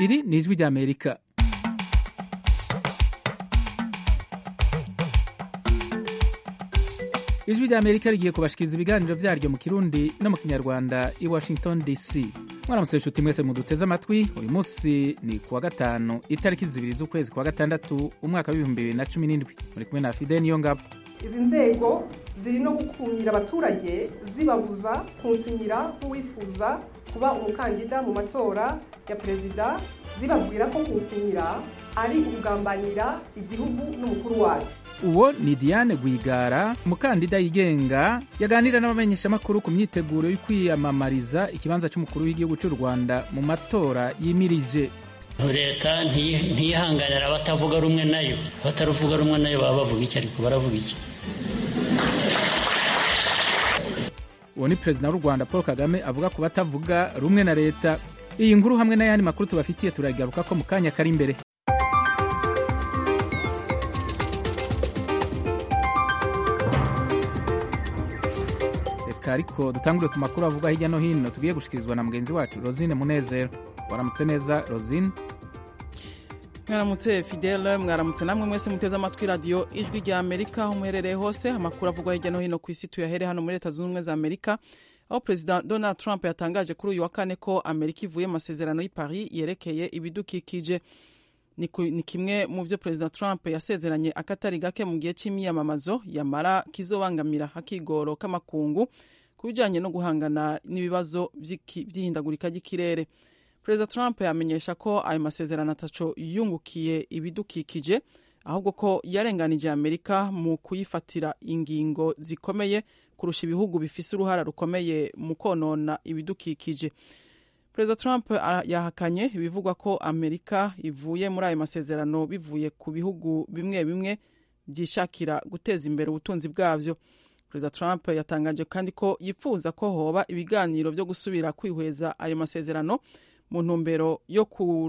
iri ni ijwi ry'amerika ijwi ry'amerika rigiye kubashikiriza ibiganiro vyaryo mu kirundi no mu kinyarwanda i washington dc mwaramutse inshuti mwese muduteze amatwi uyu munsi ni kuwa gatanu itariki zibiri z'ukwezi kwa gatandatu umwaka w'ibihumbi bibiri na cumi n'indwi muri kumwe na fide niyo ngabo izi nzego ziri no gukumira abaturage zibabuza kunsinyira nk'uwifuza kuba umukandida mu matora ya perezida zibabwira ko kunsinyira ari ukugambanira igihugu n'umukuru wayo uwo ni diane rwigara umukandida yigenga yaganira n'abamenyeshamakuru ku myiteguro yo kwiyamamariza ikibanza cy'umukuru w'igihugu cy'u rwanda mu matora yimirije leta ntiyihanganira abatavuga rumwe nayo abataruvuga rumwe nayo baba bavuga iki ariko baravuga iki uwo ni perezida w'u rwanda paul kagame avuga ku batavuga rumwe na leta iyi nkuru hamwe n'ayandi makuru tubafitiye turagaruka ko mu kanya kari imbere reka ariko dutangure ku makuru avugwa hirya no hino tugiye gushikirizwa na mugenzi wacu rosine munezero waramutse neza rosine mwaramutse fidele mwaramutse namwe mwese muteze amatwi radiyo ijwi rya amerika aho muherereye hose amakuru avugwa hirya no hino ku isi tuyahere hano muri leta zunze ubumwe za amerika aho perezida donald trump yatangaje kuri uyu wa kane ko amerika ivuye amasezerano y'i paris yerekeye ibidukikije ni kimwe mu byo perezida trump yasezeranye akatari gake mu gihe cy'imyiyamamazo yamara kizobangamira akigoro k'amakungu ku bijyanye no guhangana n'ibibazo by'ihindagurika ry'ikirere perezida trump yamenyesha ko ayo masezerano ataco yungukiye ibidukikije ahubwo ko yarenganije amerika mu kuyifatira ingingo zikomeye kurusha ibihugu bifise uruhara rukomeye mu konona ibidukikije perezida trump yahakanye ibivugwa ko amerika ivuye muri ayo masezerano bivuye ku bihugu bimwe bimwe byishakira guteza imbere ubutunzi bwabyo perezida trump yatangaje kandi ko yifuza ko hoba ibiganiro byo gusubira kwihweza ayo masezerano mu ntumbero yo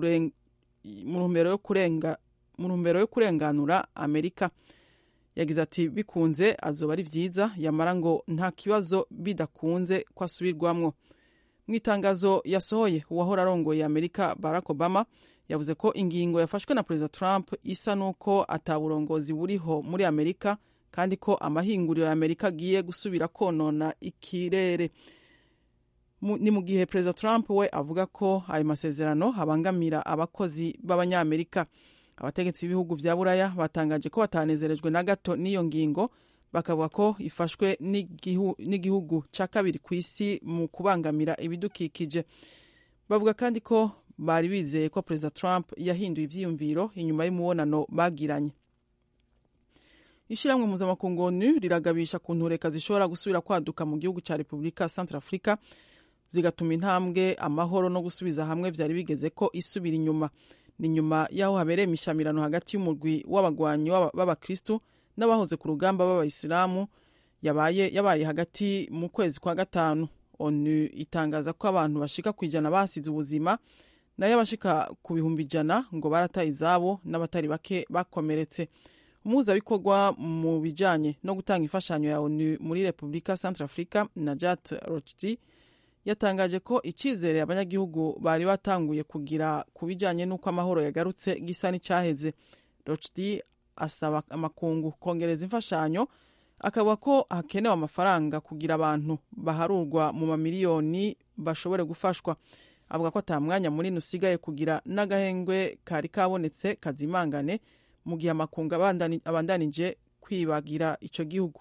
kurenga mu ntumbero yo kurenganura amerika yagize ati bikunze azoba ari byiza yamara ngo nta kibazo bidakunze ko asubirwamwo mu itangazo yasohoye uwahora arongoye amerika barack obama yavuze ko ingingo yafashwe na perezida trump isa n'uko ataburongozi buriho muri amerika kandi ko amahinguriro ya amerika agiye gusubira konona ikirere ni mu gihe perezida trump we avuga ko ayo masezerano abangamira abakozi b'abanyamerika abategetsi b'ibihugu vya buraya batangaje ko batanezerejwe na gato n'iyo ngingo bakavuga ko ifashwe n'igihugu cya kabiri ku isi mu kubangamira ibidukikije bavuga kandi ko bari bizeye ko perezida trump yahinduye ivyiyumviro inyuma y'umubonano bagiranye ishyirahamwe mpuzamakungu onu riragabisha ku ntureka zishobora gusubira kwaduka mu gihugu cya repubulika centre africa zigatuma intambwe amahoro no gusubiza hamwe byari bigeze ko isubira inyuma ni nyuma y'aho habereye imishamirano hagati y'umurwi w'abagwanyi b'abakristu n'abahoze ku rugamba b'abayisilamu yabaye yabaye hagati mu kwezi kwa gatanu onu itangaza ko abantu bashika ku ijana basize ubuzima nayo abashika ku bihumbi ijana ngo barataye izabo n'abatari bake bakomeretse umuhuzabikorwa mu bijanye no gutanga imfashanyo ya onu muri repubulika centre africa najat rochdi yatangaje ko icyizere abanyagihugu bari batanguye kugira ku bijyanye n'uko amahoro yagarutse gisa n'icyaheze rochdi asaba amakungu kongereza imfashanyo akavuga ko hakenewe amafaranga kugira abantu baharurwa mu mamiliyoni bashobore gufashwa avuga ko ata mwanya munini usigaye kugira n'agahengwe kari kabonetse kazimangane mu gihe amakungu abandanije kwibagira icyo gihugu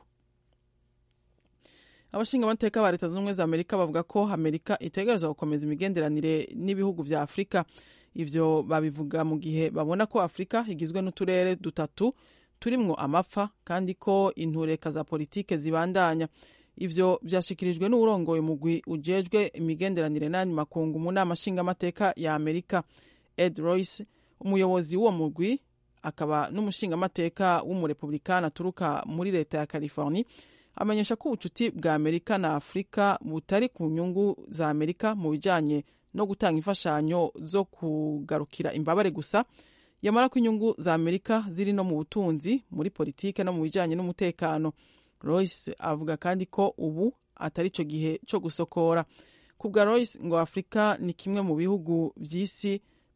abashinga amateka ba leta zunze ubumwe za amerika bavuga ko amerika itegereza gukomeza imigenderanire n'ibihugu vya afurika ivyo babivuga mu gihe babona ko afurika igizwe n'uturere dutatu turimwo amapfa kandi ko intureka za politike zibandanya ivyo vyashikirijwe n'uwurongoye umugwi ujejwe imigenderanire n'ayandi makungu mu nama nshingamateka ya amerika ed royce umuyobozi w'uwo mugwi akaba n'umushingamateka w'umurepublikani aturuka muri leta ya california amenyesha ko ubucuti bwa amerika na afurika butari ku nyungu za amerika mu bijanye no gutanga imfashanyo zo kugarukira imbabare gusa yamara ko inyungu za amerika ziri no mu butunzi muri politike no mu bijanye n'umutekano royce avuga kandi ko ubu atari cyo gihe cyo gusokora ku bwa royce ngo afurika ni kimwe mu bihugu vy'isi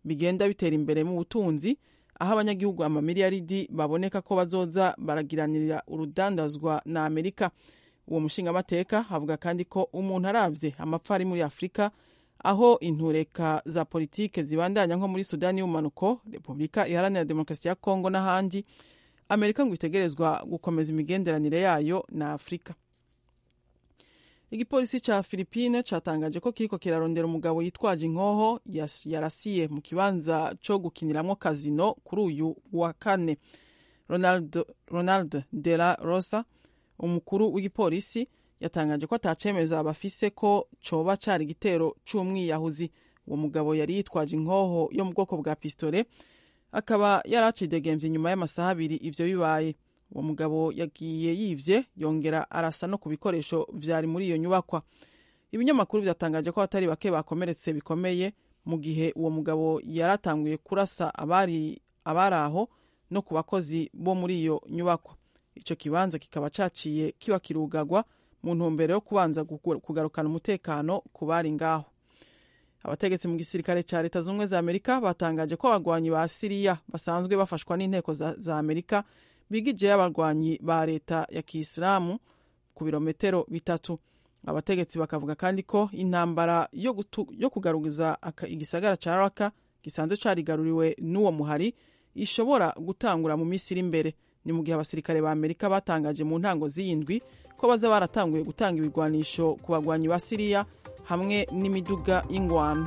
bigenda bitera imbere mu butunzi aho abanyagihugu amamiliyaridi baboneka ko bazoza baragiranira urudandazwa na amerika uwo mushingamateka avuga kandi ko umuntu arabye amapfa ari muri afurika aho intureka za politike zibandanya nko muri sudani y'ubumanuko repubulika iharanira demokarasi ya kongo n'ahandi amerika ngo itegerezwa gukomeza imigenderanire yayo na afurika igipolisi ca filipine catangaje ko kiriko kirarondera umugabo yitwaje inkoho yarasiye mu kibanza co gukiniramwo kazino kuri uyu wa kane ronald, ronald de la rosa umukuru w'igipolisi yatangaje ko atacemeza bafise ko coba cari igitero c'umwiyahuzi uwo mugabo yari yitwaje inkoho yo mu bwoko bwa pistole akaba yari acidegemvye inyuma y'amasaha abiri ivyo bibaye uwo mugabo yagiye yivye yongera arasa no ku bikoresho vyari muri iyo nyubakwa ibinyamakuru vyatangaje ko abatari bake bakomeretse bikomeye mu gihe uwo mugabo yaratanguye kurasa abari abari aho no ku bakozi bo muri iyo nyubakwa ico kibanza kikaba caciye kiba kirugagwa mu ntumbero yo kubanza kugarukana umutekano ku bari ngaho abategetsi mu gisirikare ca leta z'ubumwe za amerika batangaje ko abagwanyi ba siriya basanzwe bafashwa n'inteko za, za amerika bigijeyo abarwanyi ba leta ya kisilamu ku birometero bitatu abategetsi bakavuga kandi ko intambara yo, yo kugaruza igisagara ca raka gisanzwe carigaruriwe n'uwo muhari ishobora gutangura mu minsi iri imbere ni mu gihe abasirikare ba amerika batangaje mu ntango z'iyindwi ko baza baratanguye gutanga ibigwanisho ku bagwanyi ba siriya hamwe n'imiduga y'ingwano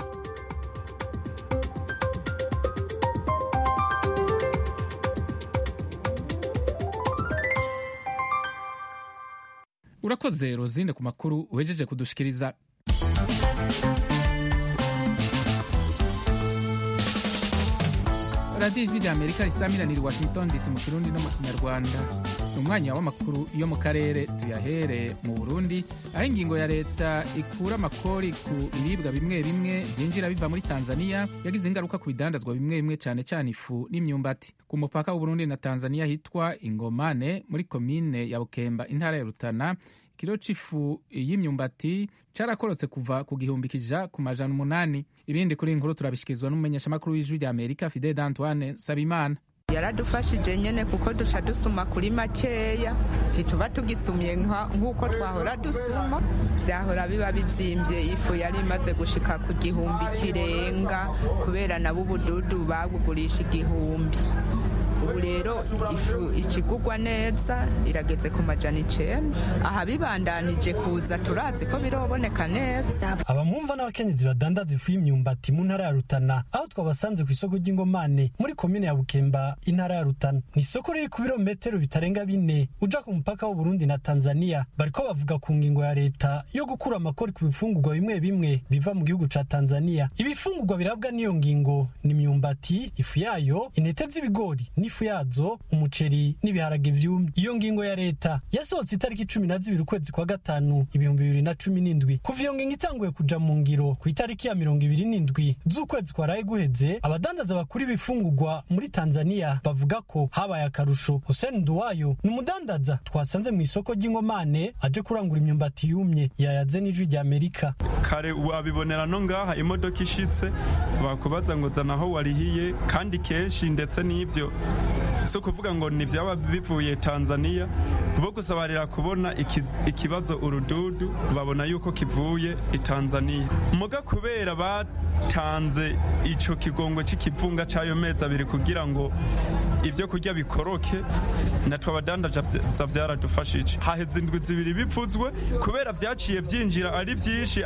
urakoze rozine ku makuru uhejeje kudushikiriza radiyo ijwi rya amerika risamiranira washington dc mu kirundi no mu kinyarwanda ni umwanya w'amakuru yo mu karere tuyahere mu burundi aho ingingo ya leta ikura amakori ku biribwa bimwe bimwe byinjira biva muri tanzania yagize ingaruka ku bidandazwa bimwe bimwe cyane cyane ifu n'imyumbati ku mupaka w'uburundi na tanzania hitwa ingomane muri komine ya bukemba intara ya rutana ikiro c'ifu y'imyumbati carakorotse kuva ku gihumbi kija ku majana umunani ibindi kuri inkuru turabishikirizwa n'umumenyeshamakuru w'ijwi rya amerika fidel antoine sabimana yaradufashije nyene kuko duca dusuma kuri makeya ntituba tugisumye nk'uko twahora dusuma vyahora biba bizimvye ifu yari imaze gushika ku gihumbi kirenga kubera nabo ubududu babugurisha igihumbi ubu rero ifu ikigugwa neza irageze ku majana icenda aha bibandanije kuza turazi ko biroboneka neza abamwumva n'abakenyezi badandaza ifu y'imyumbati mu ntara ya rutana aho twabasanze ku isoko ry'ingomane muri komine ya bukemba intara ya rutana ni isoko riri ku birometero bitarenga bine uja ku mupaka w'uburundi na tanzania bariko bavuga ku ngingo ya leta yo gukura amakori ku bifungurwa bimwe bimwe biva mu gihugu ca tanzania ibifungurwa birabwa n'iyo ngingo ni imyumbati ifu yayo intete z'ibigori n'ifu yazo umuceri n'ibiharage vyumye iyo ngingo ya leta yasohotse itariki cumi na zibiri ukwezi kwa gatanu ibihumbi bibiri na cumi n'indwi kuva iyo ngingo itanguye kuja mu ngiro ku itariki ya mirongo ibiri n'indwi z'ukwezi kwaraye guheze abadandaza bakuru ibifungurwa muri tanzania bavuga ko habaye akarusho hussein nduwayo ni umudandaza twasanze mu isoko ry'ingomane aje kurangura imyumbati yumye yayaze n'ijwi rya amerika kare wabibonera no ngaha imodoka ishitse bakubaza ngo zana aho warihiye kandi kenshi ndetse n'ivyo si ukuvuga ngo ni byaba bivuye tanzania bo gusabarira kubona ikibazo urududu babona yuko kivuye i tanzania muga kubera batanze ico kigongo c'ikivunga c'ayo mezi abiri kugira ngo ivyo kurya bikoroke natwe abadandaza vyaradufashije haheze indwi zibiri bivuzwe kubera vyaciye vyinjira ari vyinshi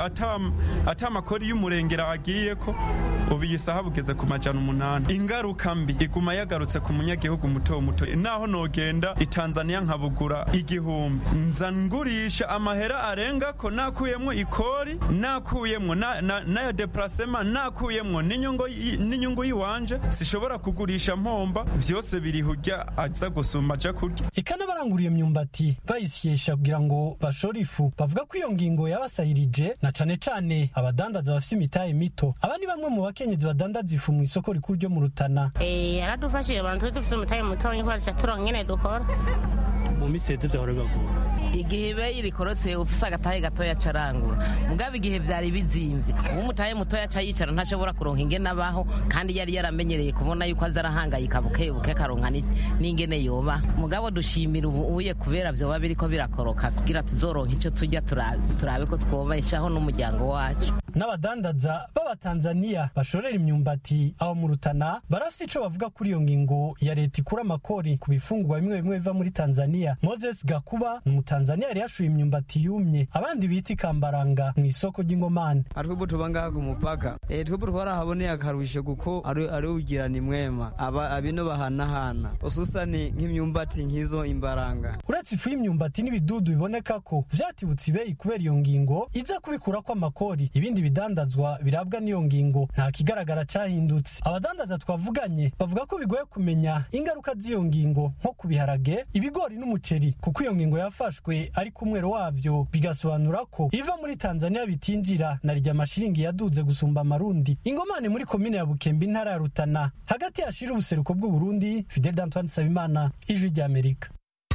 ata makori y'umurengera agiyeko ubu iyi saha bugeze ku majana umunani ingaruka mbi iguma yagarutse ku munyagihugu muto muto naho nogenda i tanzania nkabugura igihumbi nza ngurisha amahera arenga ko nakuyemwo ikori nakuyemwo n'aya deparasema nakuyemwo n'inyungu yiwanje sishobora kugurisha mpomba vyose biri hurya aza gusuma aja kurya eka n'abarangura iyo myumbati bayisyesha kugira ngo bashore ifu bavuga ko iyo ngingo yabasahirije na cane cane abadandaza bafise imitahe mito aba ni bamwe mu bakenyezi badandaza ifu mu isoko rikuru ryo mu rutana yaradufashije abantu twe dufise umutahe mutonya kubera turonka nyene dukora mu minsi heze byahora bibagora igihe ibe rikorotse ufise agatahe gatoya carangura mugabo igihe vyari bizimvye uwo umutahe mutoya aca yicara ntashobora kuronka ingene abaho kandi yari yaramenyereye kubona yuko aza arahangayika bukebuke akaronka n'ingene yoba mugabo dushimira ubu uye kubera vyoba biriko birakoroka kugira tuzoronka ico turya turabe ko twobeshaho n'umuryango wacu n'abadandaza b'abatanzaniya bashorera imyumbati aho mu rutana barafise ico bavuga kuri iyo ngingo ya leta ikura amakori ku bifungurwa bimwe bimwe biva muri tanzaniya moses gakuba ni umutanzaniya yari yashuye imyumbati yumye abandi bita ikambaranga mu isoko ry'ingomane atwebwe tuba ngaha ku mupaka e, twebwe twarahaboneye akarusho kuko ari ugirana imwema aba abino bahanahana ususani nk'imyumbati nk'izo imbaranga uretse ifu y'imyumbati n'ibidudu biboneka ko vyatibutse ibeyi kubera iyo ngingo iza kubikurako amakori ibindi bidandazwa birabwa n'iyo ngingo nta kigaragara cahindutse abadandaza twavuganye bavuga ko bigoye kumenya ingaruka z'iyo ngingo nko ku biharage ibigori n'umuceri kuko iyo ngingo yafashwe ariko umwero wavyo bigasobanura ko iva muri tanzania bitinjira na rya amashiringi yaduze gusumba amarundi ingomane muri komine ya bukembe intara ya rutana hagati yashira ubuseruko bw'uburundi fidel d'antoine nsabimana ijwi ry'amerika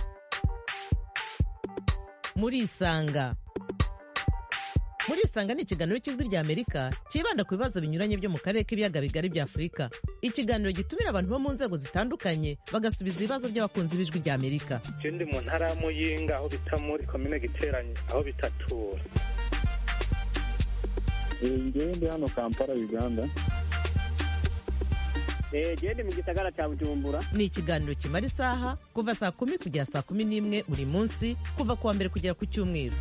muri isanga muri isanga ni ikiganiro cy'ijwi rya amerika cyibanda ku bibazo binyuranye byo mu karere k'ibiyaga bigari bya afurika ikiganiro gitumira abantu bo mu nzego zitandukanye bagasubiza ibibazo by'abakunzi b'ijwi rya amerika ndi mu ntara ya muyinga aho bita muri komine giteranye aho bitatura ngewe ndi hano kampala uganda gende mu gisagara cya bujumbura ni ikiganiro kimara isaha kuva saa kumi kugera saa kumi n'imwe buri munsi kuva ku wa mbere kugera ku cyumweru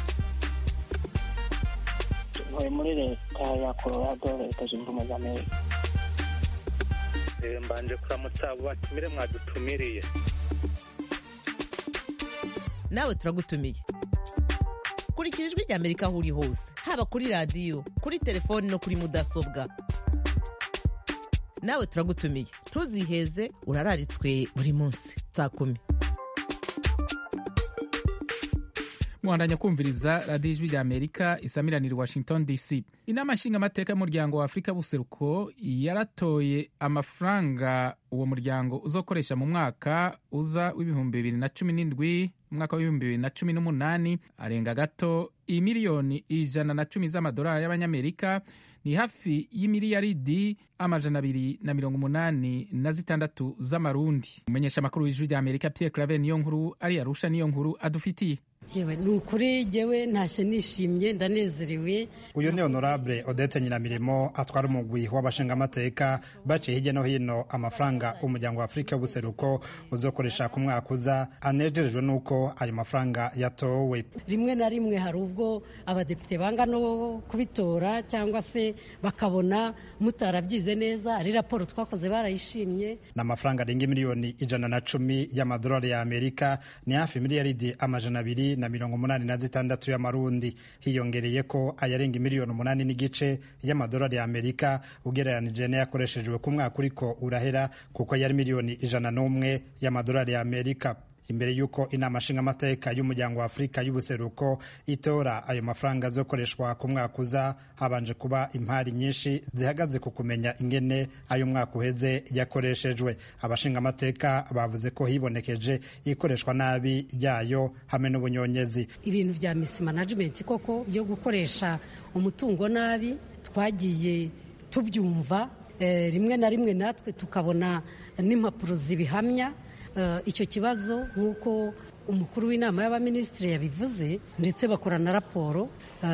ntuye muri leta ya colorado leta zunze ubumwe za amerika mbanje kuramutsa abo batumire mwadutumiriye nawe turagutumiye kurikira ijwi rya amerika aho uri hose haba kuri radiyo kuri telefoni no kuri mudasobwa nawe turagutumiye ntuziheze urararitswe buri munsi saa kumi muhandanya kumviriza radiyo ijwi rya amerika isamiranira washington dc inama nshingamateka y'umuryango wa afurika buseruko yaratoye amafaranga uwo muryango uzokoresha mu mwaka uza w'ibihumbi bibiri na cumi n'indwi umwaka w'ibihumbi bibiri na cumi n'umunani arenga gato imiliyoni ijana na cumi z'amadolari y'abanyamerika ni hafi y'imiliyaridi amajana abiri na mirongo umunani na zitandatu z'amarundi umumenyesha amakuru w'ijwi rya amerika pierre claver niyo nkuru ari arusha niyo nkuru adufitiye yewe ni ukuri jyewe ntashye nishimye ndanezerewe uyu ni honorable odette nyiramirimo atwara umugwi w'abashingamateka baciye hirya no hino amafaranga umuryango wa afurika y'ubuseruko uzokoresha ku mwaka uza anejerejwe n'uko ayo mafaranga yatowe rimwe na rimwe hari ubwo abadepite banga no kubitora cyangwa se bakabona mutarabyize neza ari raporo twakoze barayishimye ni amafaranga arenga miliyoni ijana na cumi y'amadolari ya amerika ni hafi miliyaridi amajana abiri na mirongo umunani na zitandatu y'amarundi hiyongereye ko ayarenga miliyoni umunani n'igice y'amadolari ya amerika ugereranije n'ayakoreshejwe ku mwaka uriko urahera kuko yari miliyoni ijana n'umwe y'amadolari ya amerika imbere y'uko inama nshingamateka y'umuryango wa afurika y'ubuseruko itora ayo mafaranga azokoreshwa ku mwaka uza habanje kuba impari nyinshi zihagaze ku kumenya ingene ayo mwaka uheze yakoreshejwe abashingamateka bavuze ko hibonekeje ikoreshwa nabi ryayo hamwe n'ubunyonyezi ibintu bya misi management koko byo gukoresha umutungo nabi twagiye tubyumva rimwe na rimwe natwe tukabona n'impapuro zibihamya icyo kibazo nk'uko umukuru w'inama y'abaminisitiri yabivuze ndetse bakora na raporo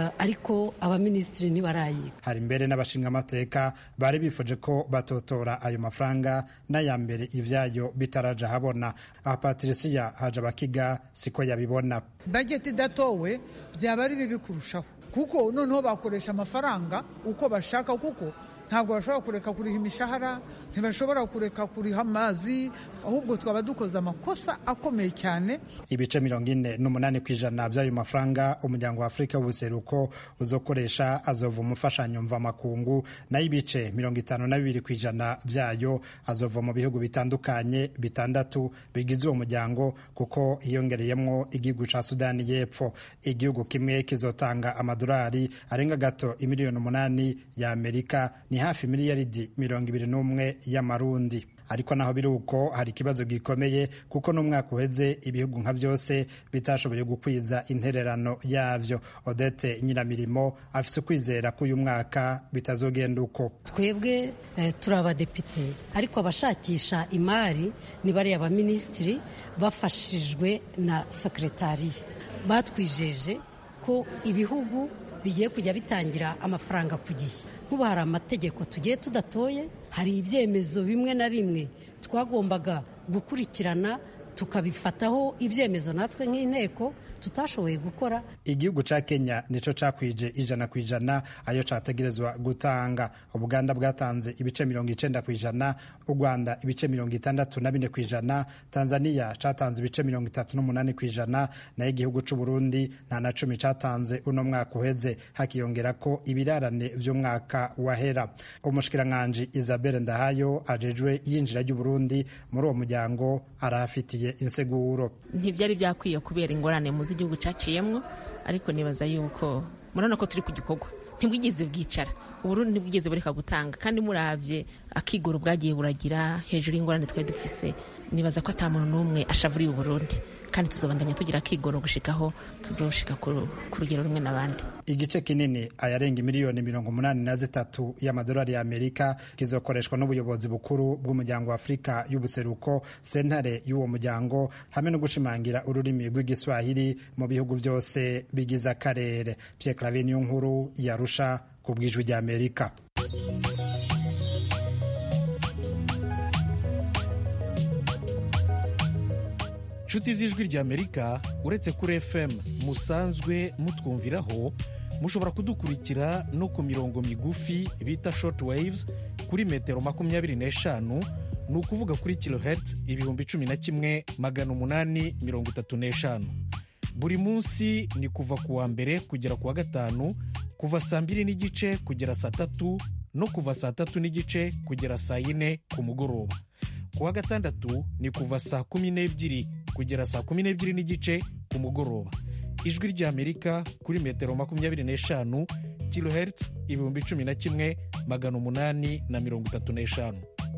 ariko abaminisitiri ntibarayiga hari mbere n'abashingamateka bari bifuje ko batotora ayo mafaranga n'aya mbere ibyayo bitaraja habona aha patirisiya haje abakiga siko yabibona bageti idatowe byaba ari bibi kurushaho kuko noneho bakoresha amafaranga uko bashaka kuko ntabwo bashobora kureka kuriha imishahara ntibashobora kureka kuriha amazi ahubwo twaba dukoze amakosa akomeye cyane ibice mirongo ine n'umunani ku ijana by'ayo mafaranga umuryango wa afurika w'ubuseruko uzokoresha azova umufashanyo mvamakungu nayo ibice mirongo itanu na bibiri ku ijana byayo azova mu bihugu bitandukanye bitandatu bigize uwo muryango kuko hiyongereyemo igihugu cya sudani y'epfo igihugu kimwe kizotanga amadolari arenga gato imiliyoni umunani ya amerika ni hafi miliyaridi mirongo ibiri n'umwe y'amarundi ariko naho biri uko hari ikibazo gikomeye kuko n'umwaka uheze ibihugu nka byose bitashoboye gukwiza intererano yavyo odete nyiramirimo afise ukwizera ko uyu mwaka bitazogenda uko twebwe eh, turi abadepite ariko abashakisha imari ni bariya baminisitiri bafashijwe na sekretariya batwijeje ko ibihugu bigiye kujya bitangira amafaranga ku gihe nk'ubu hari amategeko tugiye tudatoye hari ibyemezo bimwe na bimwe twagombaga gukurikirana tukabifataho ibyemezo natwe nk'inteko tutashoboye gukora igihugu ca kenya nico cakwije ijana ku ijana ayo categerezwa gutanga ubuganda bwatanze ibice mirongo icenda ku ijana u rwanda ibice mirongo itandatu na bine ku ijana tanzania catanze ibice mirongo itatu n'umunani ku ijana nayo igihugu c'uburundi nta na cumi catanze uno mwaka uheze hakiyongera ko ibirarane vy'umwaka wahera umushikiranganji isabelle ndahayo ajejwe yinjira ry'uburundi muri uwo muryango arahafitiye inseguro ntibyari byakwiye kubera ingorane mu z'igihugu caciyemwo ariko nibaza yuko murabona ko turi ku gikorwa ntibwigeze bwicara uburundi ntibwigeze bureka gutanga kandi muravye akigoro bwagiye buragira hejuru y'ingorane twari dufise nibaza ko ata muntu n'umwe ashavuriye uburundi kandi tuzobandanya tugira akigoro gushikaho tuzoshika ku rugero rumwe n'abandi igice kinini ayarenga miliyoni mirongo umunani na zitatu y'amadolari y'amerika kizokoreshwa n'ubuyobozi bukuru bw'umuryango wa afurika y'ubuseruko sentare y'uwo muryango hamwe no gushimangira ururimi rw'igiswahili mu bihugu byose bigize akarere pierre claver niyo nkuru yarusha ku bw'ijwi ry'amerika inshuti z'ijwi ry'amerika uretse kuri fm musanzwe mutwumviraho mushobora kudukurikira no ku mirongo migufi bita short waves kuri metero makumyabiri n'eshanu ni ukuvuga kuri kilohertz ibihumbi cumi na kimwe magana umunani mirongo itatu n'eshanu buri munsi ni kuva ku wa mbere kugera ku wa gatanu kuva saa mbiri n'igice kugera saa tatu no kuva saa tatu n'igice kugera saa yine ku mugoroba ku wa gatandatu ni kuva saa kumi n'ebyiri kugera saa kumi n'ebyiri n'igice ku mugoroba ijwi ry'amerika kuri metero makumyabiri n'eshanu kilohertz ibihumbi cumi na kimwe magana umunani na mirongo itatu n'eshanu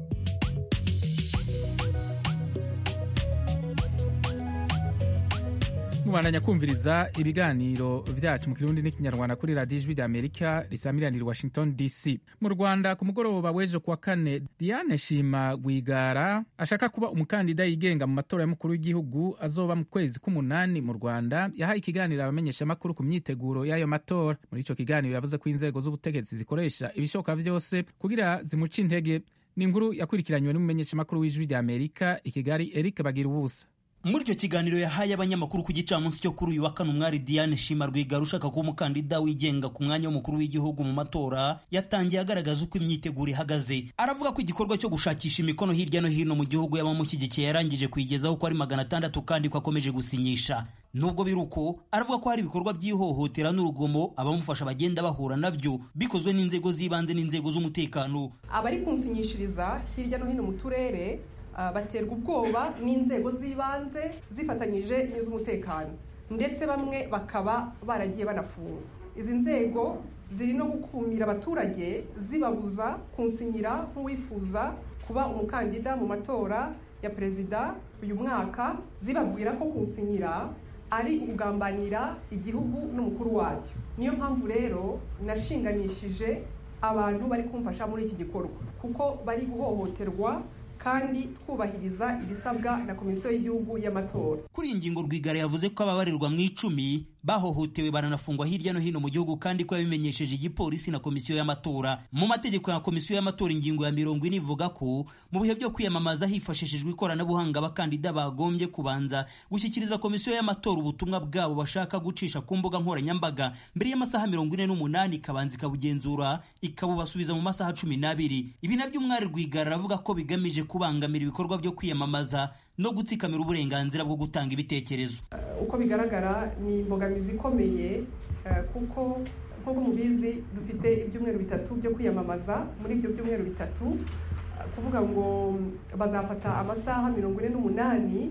mubandanya kumviriza ibiganiro vyacu mu kirundi n'ikinyarwanda kuri radiyo ijwi ry'amerika risamiranira i washington dc mu rwanda ku mugoroba w'ejo kuwa kane diane shima rwigara ashaka kuba umukandida yigenga mu matora y'umukuru w'igihugu azoba mu kwezi k'umunani mu rwanda yahaye ikiganiro abamenyeshamakuru ku myiteguro y'ayo matora muri ico kiganiro yavuze ko inzego z'ubutegetsi zikoresha ibishoboka vyose kugira zimuce intege ni inkuru yakurikiranywe n'umumenyeshamakuru w'ijwi ry'amerika i kigali eric bagira ubusa muri icyo kiganiro yahaye abanyamakuru ku gicamunsi cyo kuri uyu wa kane umwari diane shima rwigara ushaka kuba umukandida wigenga ku mwanya w'umukuru w'igihugu mu matora yatangiye agaragaza uko imyiteguro ihagaze aravuga ko igikorwa cyo gushakisha imikono hirya no hino mu gihugu y'abamushyigikiye yarangije kuyigezaho ko ari magana atandatu kandi ko akomeje gusinyisha nubwo biri uko aravuga ko hari ibikorwa by'ihohotera n'urugomo abamufasha bagenda bahura nabyo bikozwe n'inzego z'ibanze n'inzego z'umutekano abari kunsinyishiriza hirya no hino mu turere baterwa ubwoba n'inzego z'ibanze zifatanyije n'iz'umutekano ndetse bamwe bakaba baragiye banafunga izi nzego ziri no gukumira abaturage zibabuza kunsinyira nk'uwifuza kuba umukandida mu matora ya perezida uyu mwaka zibabwira ko kunsinyira ari ukugambanira igihugu n'umukuru wacyo niyo mpamvu rero nashinganishije abantu bari kumfasha muri iki gikorwa kuko bari guhohoterwa kandi twubahiriza ibisabwa na komisiyo y'igihugu y'amatora kuri iyi ngingo rwigara yavuze ko ababarirwa mu icumi bahohotewe baranafungwa hirya no hino mu gihugu kandi ko yabimenyesheje igipolisi na komisiyo y'amatora mu mategeko ya komisiyo y'amatora ingingo ya mirongo ine ivuga ko mu bihe byo kwiyamamaza hifashishijwe ikoranabuhanga abakandida bagombye kubanza gushyikiriza komisiyo y'amatora ubutumwa bwabo bashaka gucisha ku mbuga nkoranyambaga mbere y'amasaha mirongo ine n'umunani ikabanza ikabugenzura ikabubasubiza mu masaha cumi n'abiri ibi nabyo umwari rwigara aravuga ko bigamije kubangamira ibikorwa byo kwiyamamaza no gutsikamira uburenganzira bwo gutanga ibitekerezo uko bigaragara ni imbogamizi ikomeye kuko nk'uko mubizi dufite ibyumweru bitatu byo kwiyamamaza muri ibyo byumweru bitatu kuvuga ngo bazafata amasaha mirongo ine n'umunani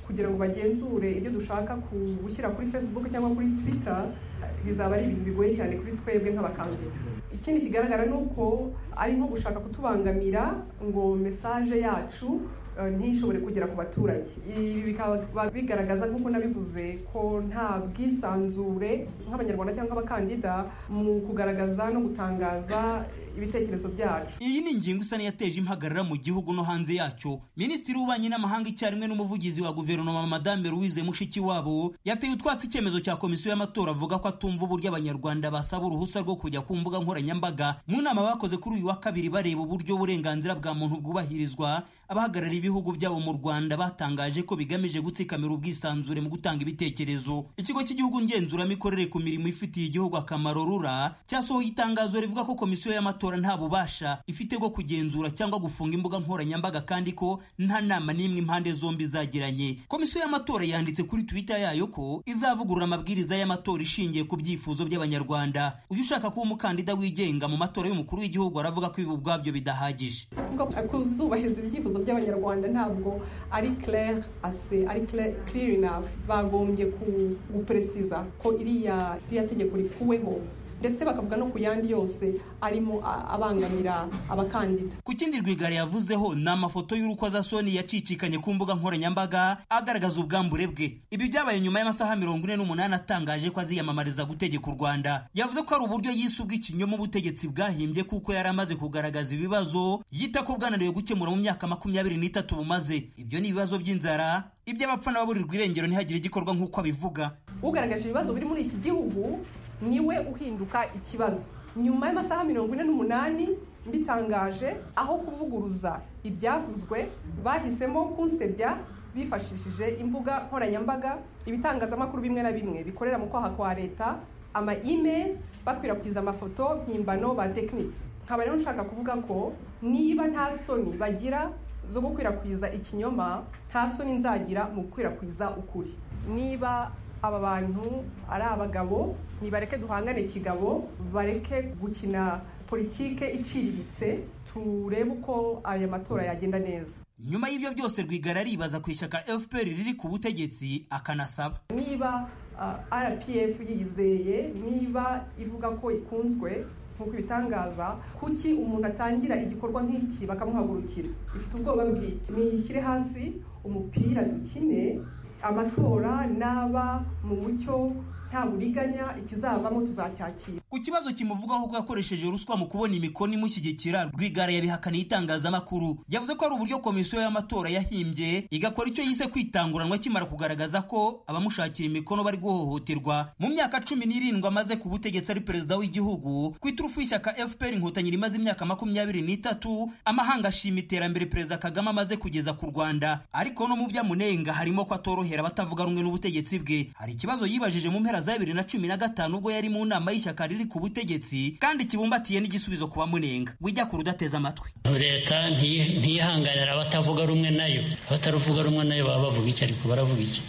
kugira ngo bagenzure ibyo dushaka gushyira kuri facebook cyangwa kuri twitter bizaba ari ibintu bigoye cyane kuri twebwe nk'abakandida ikindi kigaragara ni uko ari nko gushaka kutubangamira ngo mesaje yacu ntishobore kugera ku baturage ibi bikaba bigaragaza nk'uko nabivuze ko nta bwisanzure nk'abanyarwanda cyangwa abakandida mu kugaragaza no gutangaza ibitekerezo byacu iyi ni ingingo isa n'iyateje impagarara mu gihugu no hanze yacyo minisitiri w'ububanyi n'amahanga icyarimwe n'umuvugizi wa guverinoma madame louise mushikiwabo yateye utwatsi icyemezo cya komisiyo y'amatora avuga ko atumva uburyo abanyarwanda basaba uruhusa rwo kujya ku mbuga nkoranyambaga mu nama bakoze kuri uyu wa kabiri bareba uburyo uburenganzira bwa muntu bwubahirizwa abahagarariye ibihugu byabo mu rwanda batangaje ko bigamije gutsikamira ubwisanzure mu gutanga ibitekerezo ikigo cy'igihugu ngenzuramikorere ku mirimo ifitiye igihugu akamaro rura cyasohoye itangazo rivuga ko komisiyo y'amatora nta bubasha ifite bwo kugenzura cyangwa gufunga imbuga nkoranyambaga kandi ko nta nama n'imwe impande zombi zagiranye komisiyo y'amatora yanditse kuri twitter yayo ko izavugurura amabwiriza y'amatora ishingiye ku byifuzo by'abanyarwanda uyu ushaka kuba umukandida wigenga mu matora y'umukuru w'igihugu aravuga ko ibi ubwabyo bidahagije kuzubahiriza ibyifuzo by'abanyarwanda ntabwo ari clair ase ari clear enough bagombye guperesiza ko iriya iriya tegeko rikuweho ndetse bakavuga no ku yandi yose arimo abangamira abakandida ku kindi rwigara yavuzeho ni amafoto y'urukozasoni yacicikanye ku mbuga nkoranyambaga agaragaza ubwambure bwe ibi byabaye nyuma y'amasaha mirongo ine n'umunani atangaje ko aziyamamariza gutegeka u rwanda yavuze ko ari uburyo yise ubw'ikinyoma ubutegetsi bwahimbye kuko yari amaze kugaragaza ibibazo yita ko bwananiwe gukemura mu myaka makumyabiri n'itatu bumaze ibyo ni ibibazo by'inzara iby'abapfa n'ababurirwa irengero ntihagire igikorwa nk'uko abivuga ugaragaje ibibazo biri muri iki gihugu niwe uhinduka ikibazo nyuma y'amasaha mirongo ine n'umunani mbitangaje aho kuvuguruza ibyavuzwe bahisemo kunsebya bifashishije imbuga nkoranyambaga ibitangazamakuru bimwe na bimwe bikorera mu kwaha kwa leta ama email bakwirakwiza amafoto mpimbano ba tekinisi nkaba rero nshaka kuvuga ko niba nta soni bagira zo gukwirakwiza ikinyoma nta soni nzagira mu gukwirakwiza ukuri niba aba bantu ari abagabo nibareke duhangane kigabo bareke gukina politike iciriritse turebe uko aya matora yagenda neza nyuma y'ibyo byose rwigara aribaza ku ishyaka fpr riri ku butegetsi akanasaba niba uh, rpf yizeye niba ivuga ko ikunzwe nk'uko ibitangaza kuki umuntu atangira igikorwa nk'iki bakamuhagurukira ifite ubwoba bw'iki niyishyire hasi umupira dukine amatora naba mu mucyo nta buriganya ikizavamo tuzacyakira ku kibazo kimuvugaho ko yakoresheje ruswa mu kubona imikono imushyigikira rwigara yabihakaniye itangazamakuru yavuze ko ari uburyo komisiyo y'amatora yahimbye igakora icyo yise kwitanguranwa akimara kugaragaza ko abamushakira imikono bari guhohoterwa mu myaka cumi n'irindwi amaze ku butegetsi ari perezida w'igihugu ku iturufu y'ishyaka fpr inkotanyi rimaze imyaka makumyabiri n'itatu amahanga ashima iterambere perezida kagame amaze kugeza ku rwanda ariko no mu byamunenga harimo ko atorohera abatavuga rumwe n'ubutegetsi bwe hari ikibazo yibajije mu mpera za bibiri na cumi na gatanu ubwo yari mu nama y'ishyaka riri ku butegetsi kandi kibumbatiye n'igisubizo ku bamunenga wijya kure udateze amatwi leta ntiyihanganira abatavuga rumwe nayo abataruvuga rumwe nayo baba bavuga iki ariko baravuga iki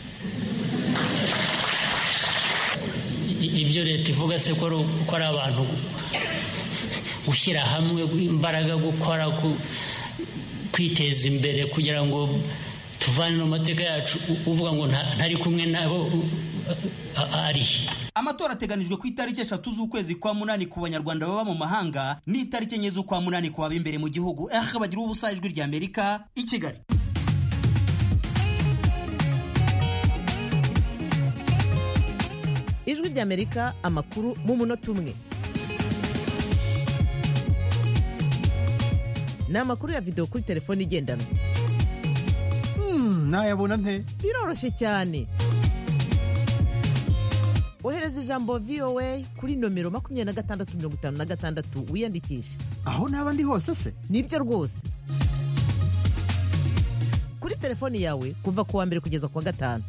ibyo leta ivuga se ko ari abantu gushyira hamwe imbaraga gukora kwiteza imbere kugira ngo tuvane mu mateka yacu uvuga ngo ntari kumwe nabo ari amatora ateganijwe ku itariki eshatu z'ukwezi kwa munani ku banyarwanda baba mu mahanga n'itariki enye z'ukwa munani ku baba imbere mu gihugu aha bagira ubusa ijwi rya amerika i kigali ijwi rya amerika amakuru mu munota umwe ni amakuru ya videwo kuri telefone igendanwa nayabona nte biroroshye cyane ohereza ijambo voa kuri nomero makumyabiri na gatandatu mirongo itanu na gatandatu wiyandikishe aho naba ndi hose se nibyo rwose kuri telefoni yawe kuva ku wa mbere kugeza ku wa gatanu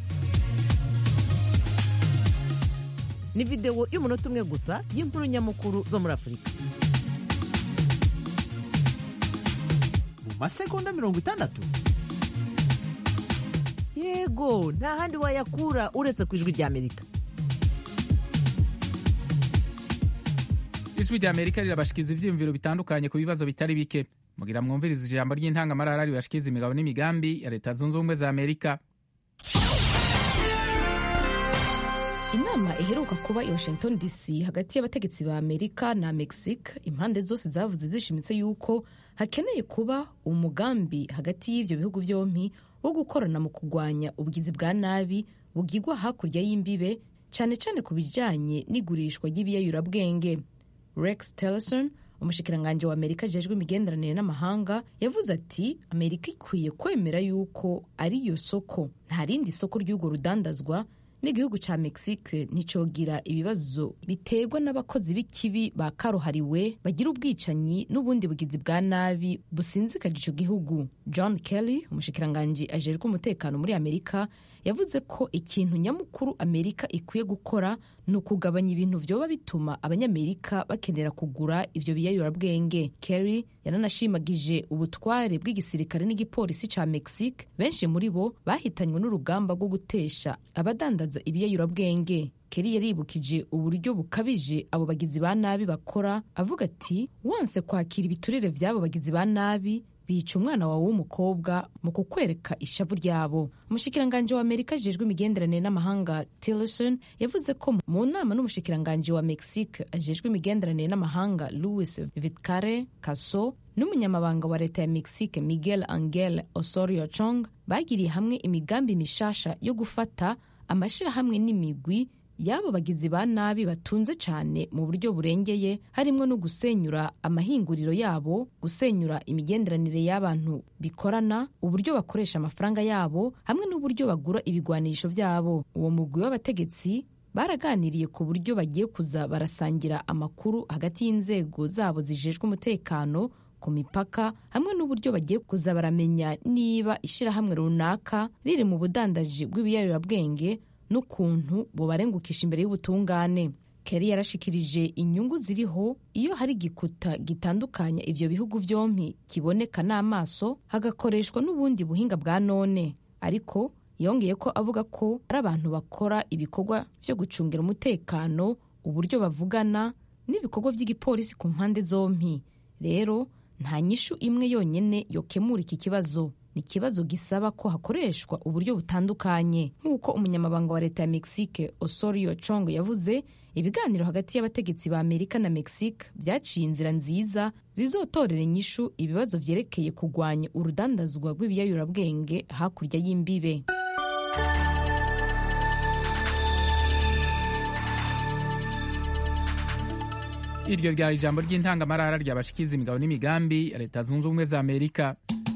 ni videwo y'umunota umwe gusa y'inkuru nyamukuru zo muri afurika mu masegonda mirongo itandatu yego nta handi wayakura uretse ku ijwi rya amerika ijwi rya amerika rirabashikiza ibyiyumviro bitandukanye ku bibazo bitari bike mugira mwumviriza ijambo ry'intangamarara ribashikiza imigabo n'imigambi ya leta zunze ubumwe za amerika inama iheruka kuba i washington dc hagati y'abategetsi ba amerika na mexique impande zose zavuze zishimitse yuko hakeneye kuba umugambi hagati y'ivyo bihugu vyompi wo gukorana mu kurwanya ubugizi bwa nabi bugirwa hakurya y'imbibe cyane cyane ku bijanye n'igurishwa ry'ibiyayurabwenge rex tillerson umushikiranganji wa amerika ajejwe imigenderanire n'amahanga yavuze ati amerika ikwiye kwemera yuko ari iyo soko nta rindi soko ry'urwo rudandazwa n'igihugu ca mexique nticogira ibibazo biterwa n'abakozi b'ikibi ba karuhariwe bagira ubwicanyi n'ubundi bugizi bwa nabi businzikaje ico gihugu john kelly umushikiranganji ajejwe umutekano muri amerika yavuze ko ikintu nyamukuru amerika ikwiye gukora ni ukugabanya ibintu vyoba bituma abanyamerika bakenera kugura ivyo biyayurabwenge kerry yananashimagije ubutware bw'igisirikare n'igipolisi ca mexique benshi muri bo bahitanywe n'urugamba rwo gutesha abadandaza ibiyayurabwenge keri yaribukije uburyo bukabije abo bagizi ba nabi bakora avuga ati wanse kwakira ibiturire vy'abo bagizi ba nabi bica umwana wawe w'umukobwa mu kukwereka ishavu ryabo umushikiranganji wa amerika ajejwe imigenderanire n'amahanga tillerson yavuze ko mu nama n'umushikiranganji wa mexique ajejwe imigenderanire n'amahanga louis vitkare caso n'umunyamabanga wa leta ya mexique miguel angel osorio chong bagiriye hamwe imigambi mishasha yo gufata amashirahamwe n'imigwi y'abo bagizi ba nabi batunze cyane mu buryo burengeye harimo no gusenyura amahinguriro yabo gusenyura imigenderanire y'abantu bikorana uburyo bakoresha amafaranga yabo hamwe n'uburyo bagura ibigwanisho byabo uwo mugwi w'abategetsi baraganiriye ku buryo bagiye kuza barasangira amakuru hagati y'inzego zabo zijejwe umutekano ku mipaka hamwe n'uburyo bagiye kuza baramenya niba ishyirahamwe runaka riri mu budandaji bw'ibiyarurabwenge n'ukuntu bubarengukisha imbere y'ubutungane keri yarashikirije inyungu ziriho iyo hari igikuta gitandukanya ivyo bihugu vyompi kiboneka n'amaso hagakoreshwa n'ubundi buhinga bwa none ariko yongeye ko avuga ko ari abantu bakora ibikorwa vyo gucungira umutekano uburyo bavugana n'ibikorwa vy'igipolisi ku mpande zompi rero nta nyishu imwe yonyene yokemura iki kibazo ni ikibazo gisaba ko hakoreshwa uburyo butandukanye nk'uko umunyamabanga wa leta ya mexique osorio chong yavuze ibiganiro hagati y'abategetsi ba amerika na mexique byaciye inzira nziza zizotorera inyishu ibibazo vyerekeye kurwanya urudandazwa rw'ibiyayurabwenge hakurya y'imbibe iryo ryari ijambo ry'intangamarara ryabashikiza imigabo n'imigambi ya leta zunze ubumwe za amerika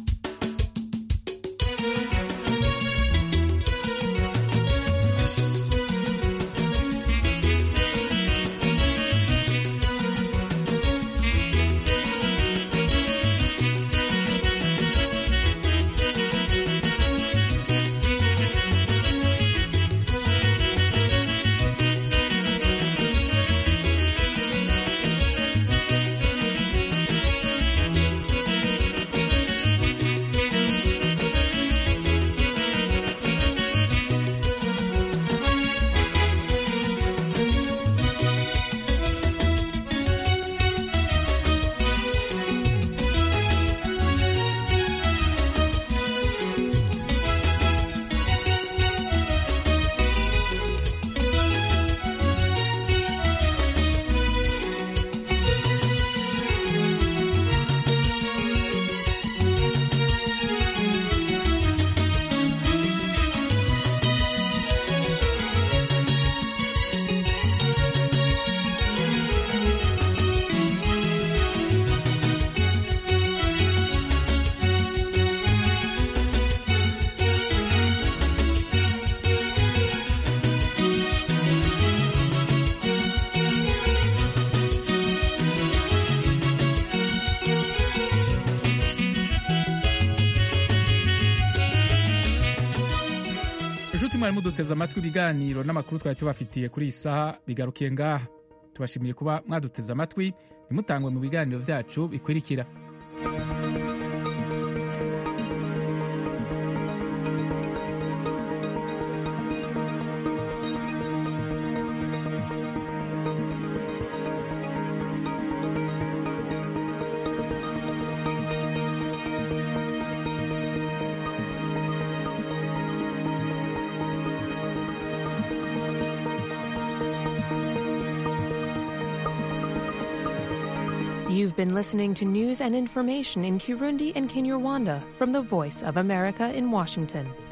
inshuti mwari muduteze amatwi ibiganiro n'amakuru twari tubafitiye kuri iyi saha bigarukiye ngaha tubashimiye kuba mwaduteze amatwi ntimutangwe mu biganiro byacu bikurikira You've been listening to news and information in Kirundi and Kinyarwanda from the Voice of America in Washington.